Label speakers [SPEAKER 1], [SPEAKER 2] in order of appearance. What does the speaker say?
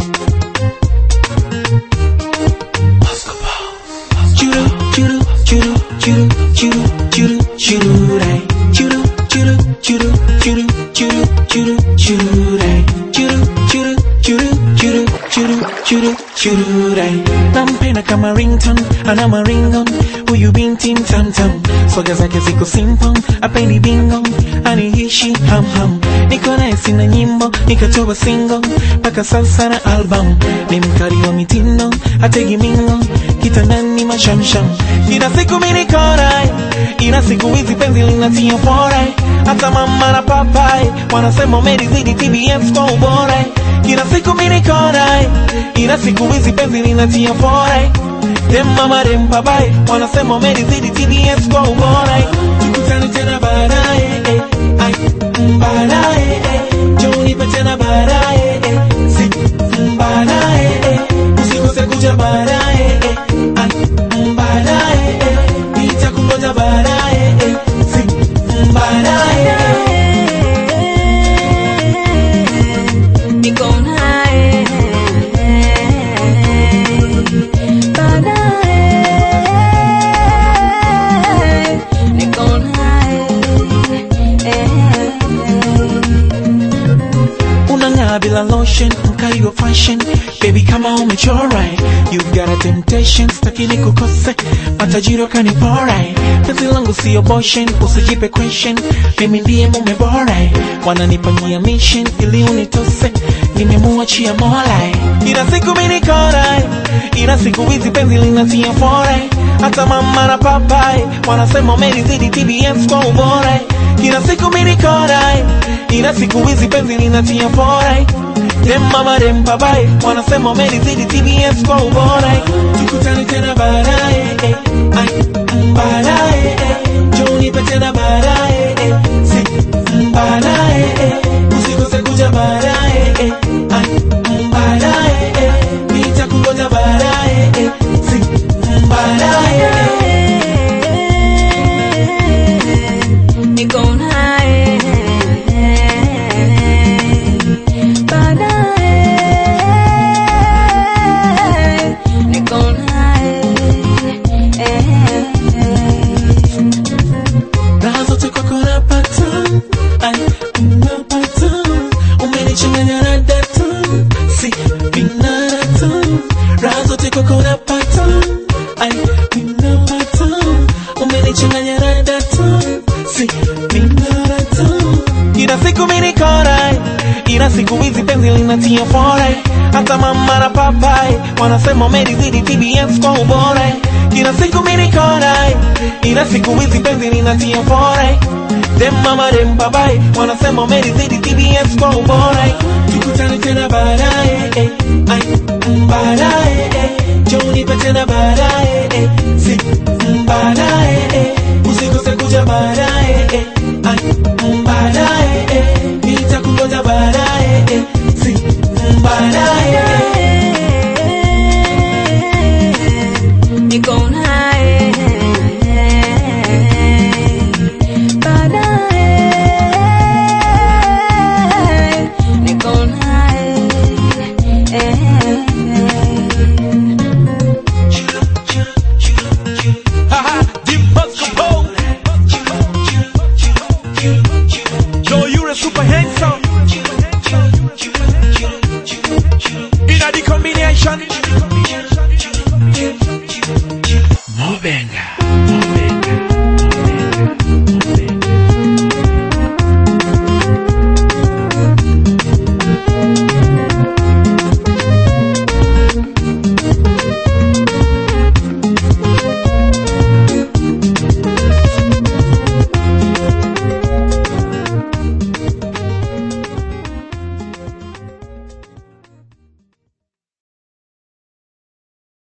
[SPEAKER 1] Churu, churu, churu, churu, churu, churu, chururai. Churu, churu, churu, churu, churu, churu, chururai. Churu, churu, churu, churu, churu, churu, chururai. Nampenda kama ringtone, ana maringon, huyu binti mtamtam. Swaga zake ziko simple, apendi bingo, aniishi ham ham. Niko naye sina nyimbo, nikatoa single, mpaka sasa na album. Ni mkali wa mitindo, hategi mingo, kitandani mashamsham. Kila siku mimi niko naye, ila siku hizi penzi linatia fora. Hata mama na papai wanasema umelizidi TBS kwa ubora. Kila siku mimi niko naye, ila siku hizi penzi linatia fora. Dem mama dem papai wanasema umelizidi TBS kwa ubora. Tukutane tena baadaye, eh, ai, mm, baadaye, eh, njoo nipe tena baadaye, eh, si, mm, baadaye, eh, usikose kuja baadaye, eh, ai, mm, baadaye, eh, nitakungoja baadaye, eh, si, mm, baadaye, eh.
[SPEAKER 2] Niko naye baadaye, niko naye
[SPEAKER 1] unang'aa bila lotion mkali wa fashion baby kama umechora you've got a temptation sitaki nikukose matajiri wakanipora penzi langu sio boshen usijipe question mimi ndiye mume bora wananipania mission ili unitose nimemuachia mola ila siku mimi nikora ila siku hizi penzi linatia fora hata mama na papai wanasema umelizidi TBS kwa ubora kila siku mimi nikora ila siku hizi penzi linatia fora dem mama dem papai wanasema umelizidi TBS kwa ubora tukutane tena baadaye eh, ai, mm, baadaye eh, njoo nipe tena baadaye eh, si mm, baadaye eh, usikose kuja baadaye eh, ai, mm, baadaye eh, nitakungoja baadaye eh, si mm, baadaye eh.
[SPEAKER 2] niko naye baadaye, niko naye
[SPEAKER 1] Raha zote kwako napata, ai, napata. Umenichanganya na data, si binadata. Raha zote kwako napata, ai, napata. Umenichanganya na data, si binadata. Kila siku mimi niko naye, ila siku hizi penzi linatia fora. Hata mama na papai wanasema umelizidi TBS kwa ubora. Kila siku mimi niko naye, ila siku hizi penzi linatia fora. Dem mama dem papai wanasema umelizidi TBS kwa ubora. Tukutane tena baadaye, eh, ai, mm, baadaye, eh, njoo nipe tena baadaye, eh, si